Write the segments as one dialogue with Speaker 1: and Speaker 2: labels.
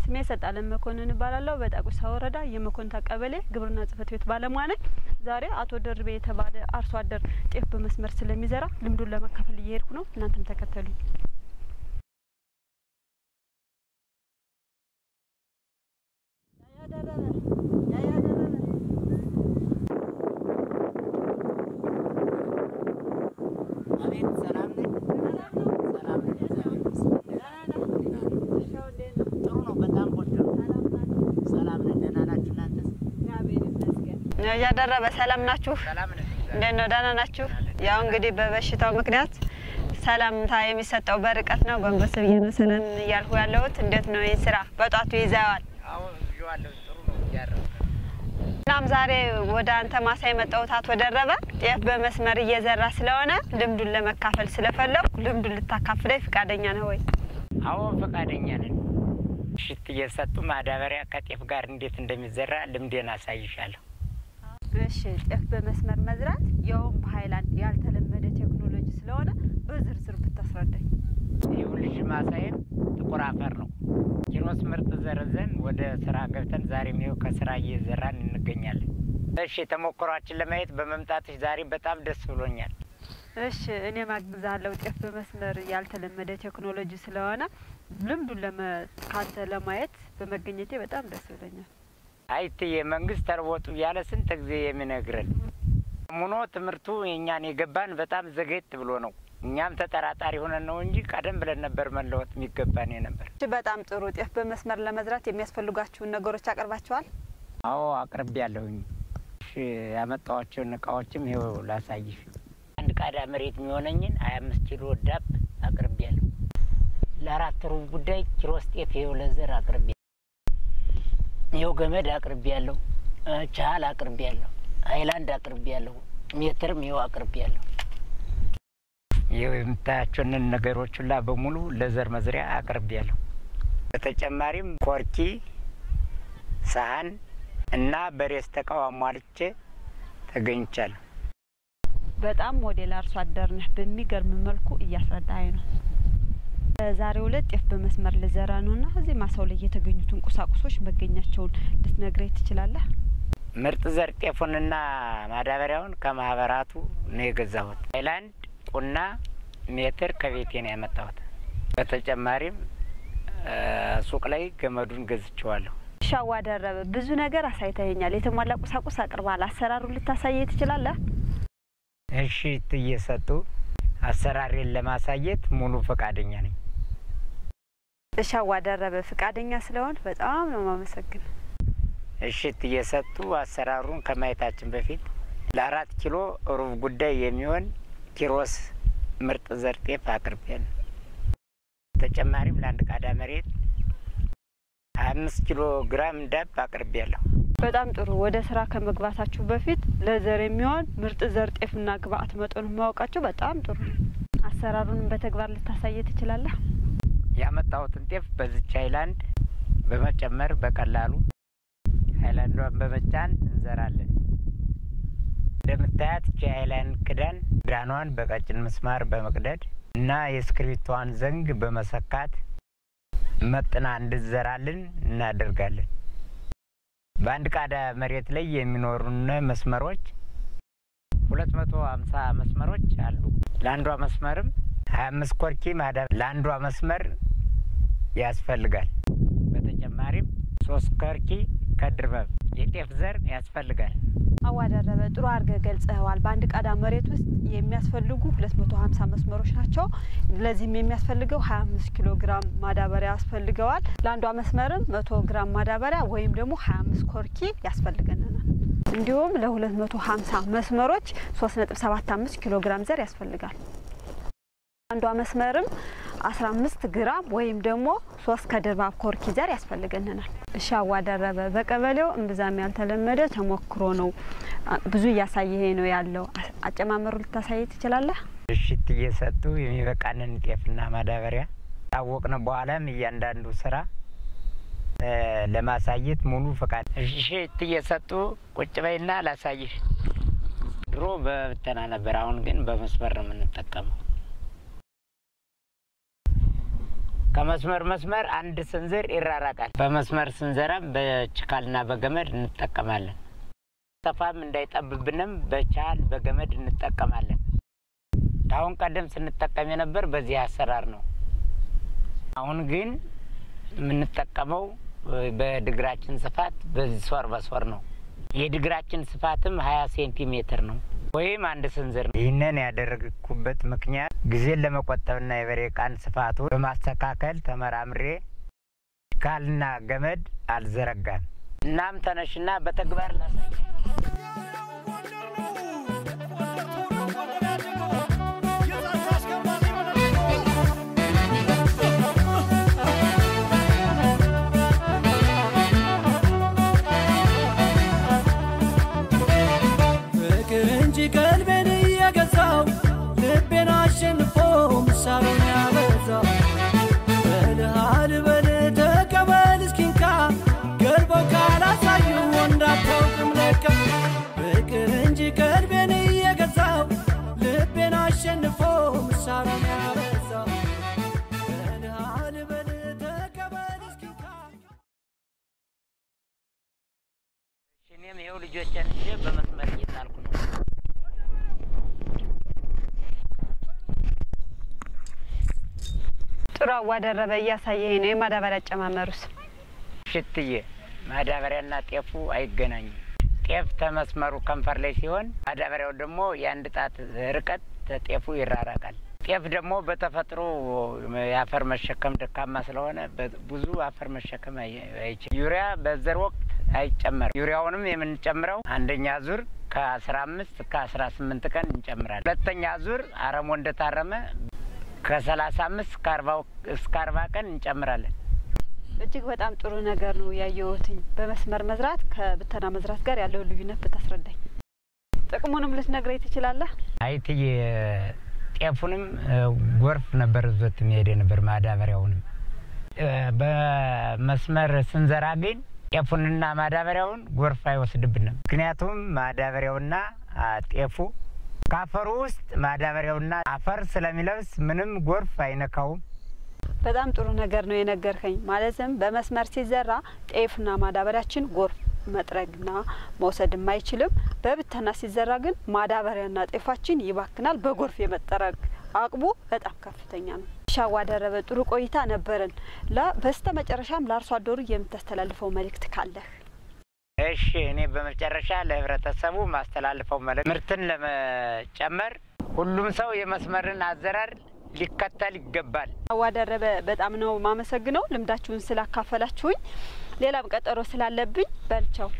Speaker 1: ስሜ ሰጣለን መኮንን እባላለሁ። በጣቁሳ ወረዳ የመኮንታ ቀበሌ ግብርና ጽሕፈት ቤት ባለሙያ ነኝ። ዛሬ አቶ ደርቤ የተባለ አርሶ አደር ጤፍ በመስመር ስለሚዘራ ልምዱን ለመካፈል እየሄድኩ ነው። እናንተም ተከተሉኝ።
Speaker 2: አቤት ሰላም ነኝ። ሰላም ነኝ። ጥሩ ነው። በጣም ቆንጆ ነው። ሰላም ነን። ደህና ናችሁ እናንተስ?
Speaker 1: እያደረበ ሰላም ናችሁ?
Speaker 2: ሰላም ነን።
Speaker 1: እንዴት ነው? ደህና ናችሁ? ያው እንግዲህ በበሽታው ምክንያት ሰላምታ የሚሰጠው በርቀት ነው። ጎንበስ ብዬ ነው ሰላም እያልኩ ያለሁት። እንዴት ነው ይህ ስራ በጧቱ ይዘዋል?
Speaker 2: አሁን ይዤዋለሁ። ጥሩ ነው። እያረፍን
Speaker 1: እናም ዛሬ ወደ አንተ ማሳ የመጣሁት አቶ ደረበ ጤፍ በመስመር እየዘራ ስለሆነ ልምዱን ለመካፈል ስለፈለኩ ልምዱን ልታካፍለኝ ፈቃደኛ ነህ ወይ?
Speaker 2: አሁን ፈቃደኛ ነን። ሽት እየሰጡ ማዳበሪያ ከጤፍ ጋር እንዴት እንደሚዘራ ልምዴን አሳይሻለሁ።
Speaker 1: እሺ፣ ጤፍ በመስመር መዝራት ያውም በሀይላንድ ያልተለመደ ቴክኖሎጂ ስለሆነ በዝርዝር ብታስረዳኝ።
Speaker 2: ይሁን ልጅ ማሳይም ጥቁር አፈር ነው። ኪሮስ ምርጥ ዘርዘን ወደ ስራ ገብተን ዛሬም ይኸው ከስራ እየዘራን እንገኛለን። እሺ ተሞክሯችን ለማየት በመምጣትሽ ዛሬ በጣም ደስ ብሎኛል።
Speaker 1: እሺ፣ እኔ ማግዛለሁ። ጤፍ በመስመር ያልተለመደ ቴክኖሎጂ ስለሆነ ልምዱን ለመ ካንተ ለማየት በመገኘቴ በጣም ደስ ብሎኛል።
Speaker 2: አይትዬ መንግስት ተርቦጡ ያለ ስንት ጊዜ የሚነግረን ሙኖ ትምህርቱ የእኛን የገባን በጣም ዘገየት ብሎ ነው። እኛም ተጠራጣሪ ሆነን ነው እንጂ ቀደም ብለን ነበር መለወጥ የሚገባን ነበር።
Speaker 1: እሺ፣ በጣም ጥሩ። ጤፍ በመስመር ለመዝራት የሚያስፈልጓችሁን ነገሮች አቅርባችኋል?
Speaker 2: አዎ አቅርቤ ያለሁኝ። እሺ ያመጣኋቸውን እቃዎችም ይኸው ላሳይሽ። አንድ ቃዳ መሬት የሚሆነኝን ሀያ አምስት ኪሎ ዳፕ አቅርቤ ያለሁ። ለአራት ሩብ ጉዳይ ኪሮስ ጤፍ ይኸው ለዘር አቅርቤ ይኸው ገመድ አቅርቤ ያለሁ። ቻል አቅርቤ ያለሁ። ሀይላንድ አቅርቤ ያለሁ። ሜትርም ይኸው አቅርቤ ያለሁ። ይኸው የምታያቸውን ነገሮች ሁላ በሙሉ ለዘር መዝሪያ አቅርቤ ያለሁ። በተጨማሪም ኮርኪ፣ ሳህን እና በሬስ ተቃው አሟልቼ ተገኝቻለሁ።
Speaker 1: በጣም ሞዴል አርሶ አደር ነህ። በሚገርም መልኩ እያስረዳኸኝ ነው። በዛሬው ዕለት ጤፍ በመስመር ልዘራ ነው እና እዚህ ማሳው ላይ የተገኙትን ቁሳቁሶች መገኛቸውን ልትነግረኝ ትችላለህ?
Speaker 2: ምርጥ ዘር ጤፉንና ማዳበሪያውን ከማህበራቱ ነው የገዛሁት። ሀይላንድ፣ ቁና፣ ሜትር ከቤቴ ነው ያመጣሁት። በተጨማሪም ሱቅ ላይ ገመዱን ገዝቼዋለሁ።
Speaker 1: ሻዋ ደረበ፣ ብዙ ነገር አሳይተኸኛል። የተሟላ ቁሳቁስ አቅርባል። አሰራሩን ልታሳየ ትችላለህ?
Speaker 2: እሺ እየሰጡ አሰራሬን ለማሳየት ሙሉ ፈቃደኛ ነኝ።
Speaker 1: ሻዋ ደረበ፣ ፈቃደኛ ስለሆን በጣም ነው ማመሰግን።
Speaker 2: እሽት እየሰጡ አሰራሩን ከማየታችን በፊት ለአራት ኪሎ ሩብ ጉዳይ የሚሆን ኪሮስ ምርጥ ዘር ጤፍ አቅርቤያለሁ። ተጨማሪም ለአንድ ቃዳ መሬት ሀያ አምስት ኪሎ ግራም ዳፕ አቅርቤያለሁ።
Speaker 1: በጣም ጥሩ። ወደ ስራ ከመግባታችሁ በፊት ለዘር የሚሆን ምርጥ ዘር ጤፍና ግብአት መጠኑን ማወቃቸው በጣም ጥሩ ነው። አሰራሩንም በተግባር ልታሳየ ትችላለህ?
Speaker 2: ያመጣሁትን ጤፍ በዚች ሀይላንድ በመጨመር በቀላሉ ሀይላንዷን በመጫን እንዘራለን። እንደምታያት እቺ ሀይላንድ ክዳን ክዳኗን በቀጭን ምስማር በመቅደድ እና የእስክሪብቷን ዘንግ በመሰካት መጥና እንድዘራልን እናደርጋለን። በአንድ ቃዳ መሬት ላይ የሚኖሩን መስመሮች ሁለት መቶ ሀምሳ መስመሮች አሉ። ለአንዷ መስመርም ሀያ አምስት ኮርኪ ማዳ ለአንዷ መስመር ያስፈልጋል። በተጨማሪም ሶስት ኮርኪ ከድርበብ የጤፍ ዘር ያስፈልጋል።
Speaker 1: አዋደረበ ጥሩ አድርገህ ገልጸኸዋል። በአንድ ቃዳ መሬት ውስጥ የሚያስፈልጉ ሁለት መቶ ሀምሳ መስመሮች ናቸው። ለዚህም የሚያስፈልገው ሀያ አምስት ኪሎ ግራም ማዳበሪያ ያስፈልገዋል። ለአንዷ መስመርም መቶ ግራም ማዳበሪያ ወይም ደግሞ ሀያ አምስት ኮርኪ ያስፈልገናል። እንዲሁም ለሁለት መቶ ሀምሳ መስመሮች ሶስት ነጥብ ሰባት አምስት ኪሎ ግራም ዘር ያስፈልጋል። አንዷ መስመርም አስራ አምስት ግራም ወይም ደግሞ ሶስት ከድርባብ ኮርኪ ዘር ያስፈልገናል። እሺ አዋደረበ በቀበሌው እምብዛም ያልተለመደ ተሞክሮ ነው። ብዙ እያሳየሄ ነው ያለው። አጨማመሩ ልታሳይ ትችላለህ?
Speaker 2: እሽት እየሰጡ የሚበቃንን ጤፍና ማዳበሪያ ታወቅን በኋላም እያንዳንዱ ስራ ለማሳየት ሙሉ ፈቃድ። እሽት እየሰጡ ቁጭ በይና ላሳይሽ። ድሮ በብተና ነበር፣ አሁን ግን በመስመር ነው የምንጠቀመው። ከመስመር መስመር አንድ ስንዝር ይራራቃል። በመስመር ስንዘራም በችካልና በገመድ እንጠቀማለን። ሰፋም እንዳይጠብብንም በቻል በገመድ እንጠቀማለን። አሁን ቀደም ስንጠቀም የነበር በዚህ አሰራር ነው። አሁን ግን የምንጠቀመው በድግራችን ስፋት በሶር በሶር ነው። የድግራችን ስፋትም ሀያ ሴንቲሜትር ነው ወይም አንድ ስንዝር ነው። ይህንን ያደረግኩበት ምክንያት ጊዜን ለመቆጠብና የበሬ ቃን ስፋቱ በማስተካከል ተመራምሬ ካልና ገመድ አልዘረጋም። እናም ተነሽና በተግባር ላሳይ።
Speaker 3: ፍቅር እንጂ ቀልቤን እየገዛው ልቤን አሸንፎ ምሳሌን ያበዛው በልሃል በል ተቀበል እስኪንካ ገልበው ካላሳዩ እንዳታውቅም ለካ ፍቅር እንጂ ቀልቤን እየገዛው ልቤን አሸንፎ ምሳሌን ያበዛው በልሃል በል ተቀበል እስኪንካ
Speaker 2: እኔም ይኸው ልጆችን ይዤ በመስመር እየጣልኩ ነው።
Speaker 1: ጥሩ አዋደረበ እያሳየኝ ነው። የማዳበሪያ አጨማመሩስ
Speaker 2: ሽትዬ ማዳበሪያና ጤፉ አይገናኙም። ጤፍ ተመስመሩ ከንፈር ላይ ሲሆን ማዳበሪያው ደግሞ የአንድ ጣት ርቀት ተጤፉ ይራራቃል። ጤፍ ደግሞ በተፈጥሮ የአፈር መሸከም ደካማ ስለሆነ በ- ብዙ አፈር መሸከም አይ- አይችልም። ዩሪያ በዘር ወቅት አይጨመርም። ዩሪያውንም የምንጨምረው አንደኛ ዙር ከአስራ አምስት እስከ አስራ ስምንት ቀን እንጨምራለን። ሁለተኛ ዙር አረሞ እንደታረመ ከሰላሳ አምስት እስከ አርባ እስከ አርባ ቀን እንጨምራለን።
Speaker 1: እጅግ በጣም ጥሩ ነገር ነው ያየሁትኝ። በመስመር መዝራት ከብተና መዝራት ጋር ያለውን ልዩነት ብታስረዳኝ። ጥቅሙንም ልትነግረኝ ትችላለህ?
Speaker 2: አይትዬ ጤፉንም እ፣ ጎርፍ ነበር ዞት የሚሄድ ነበር። ማዳበሪያውንም እ፣ በመስመር ስንዘራ ግን ጤፉንና ማዳበሪያውን ጎርፍ አይወስድብንም። ምክንያቱም ማዳበሪያውና አ፣ ጤፉ ከአፈሩ ውስጥ ማዳበሪያውና አፈር ስለሚለብስ ምንም ጎርፍ አይነካውም።
Speaker 1: በጣም ጥሩ ነገር ነው የነገርከኝ። ማለትም በመስመር ሲዘራ ጤፍና ማዳበሪያችን ጎርፍ መጥረግና መውሰድም አይችልም። በብተና ሲዘራ ግን ማዳበሪያና ጤፋችን ይባክናል። በጎርፍ የመጠረግ አቅሙ በጣም ከፍተኛ ነው። ሻዋ ደረበ፣ ጥሩ ቆይታ ነበረን። ላ በስተ መጨረሻም ለአርሶ አደሩ የምታስተላልፈው መልእክት ካለህ?
Speaker 2: እሺ እኔ በመጨረሻ ለህብረተሰቡ ማስተላልፈው መልእክት ምርትን ለመጨመር ሁሉም ሰው የመስመርን አዘራር ሊከተል ይገባል።
Speaker 1: ሻዋ ደረበ፣ በጣም ነው ማመሰግነው ልምዳችሁን ስላካፈላችሁኝ። ሌላም ቀጠሮ ስላለብኝ በልቻው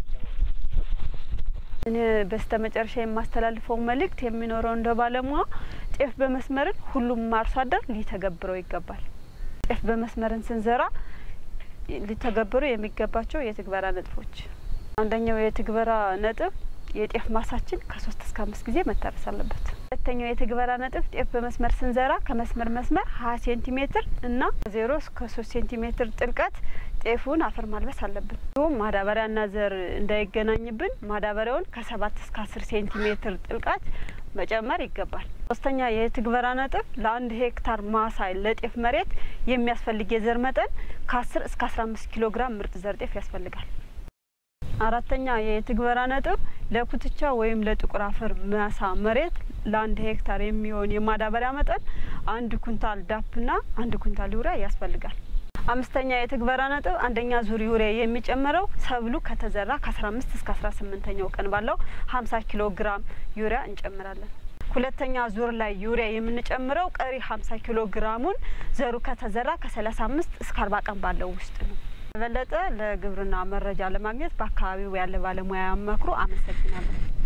Speaker 1: እኔ በስተ መጨረሻ የማስተላልፈው መልእክት የሚኖረው እንደ ባለሙያ ጤፍ በመስመርን ሁሉም አርሶ አደር ሊተገብረው ይገባል። ጤፍ በመስመርን ስንዘራ ሊተገብሩ የሚገባቸው የትግበራ ነጥቦች፣ አንደኛው የትግበራ ነጥብ የጤፍ ማሳችን ከሶስት እስከ አምስት ጊዜ መታረስ አለበት። ሁለተኛው የትግበራ ነጥብ ጤፍ በመስመር ስንዘራ ከመስመር መስመር ሀያ ሴንቲሜትር እና ዜሮ እስከ ሶስት ሴንቲሜትር ጥልቀት ጤፉን አፈር ማልበስ አለብን። እንዲሁም ማዳበሪያና ዘር እንዳይገናኝብን ማዳበሪያውን ከሰባት እስከ አስር ሴንቲሜትር ጥልቀት መጨመር ይገባል። ሶስተኛ የትግበራ ነጥብ ለአንድ ሄክታር ማሳ ለጤፍ መሬት የሚያስፈልግ የዘር መጠን ከአስር እስከ አስራ አምስት ኪሎ ግራም ምርጥ ዘር ጤፍ ያስፈልጋል። አራተኛ የትግበራ ነጥብ ለኩትቻ ወይም ለጥቁር አፈር ማሳ መሬት ለአንድ ሄክታር የሚሆን የማዳበሪያ መጠን አንድ ኩንታል ዳፕና አንድ ኩንታል ዩሪያ ያስፈልጋል። አምስተኛ የትግበራ ነጥብ አንደኛ ዙር ዩሪያ የሚጨመረው ሰብሉ ከተዘራ ከአስራ አምስት እስከ አስራ ስምንተኛው ቀን ባለው ሀምሳ ኪሎ ግራም ዩሪያ እንጨምራለን። ሁለተኛ ዙር ላይ ዩሪያ የምንጨምረው ቀሪ ሀምሳ ኪሎ ግራሙን ዘሩ ከተዘራ ከሰላሳ አምስት እስከ አርባ ቀን ባለው ውስጥ ነው። የበለጠ ለግብርና መረጃ ለማግኘት በአካባቢው ያለ ባለሙያ ያመክሩ። አመሰግናለሁ።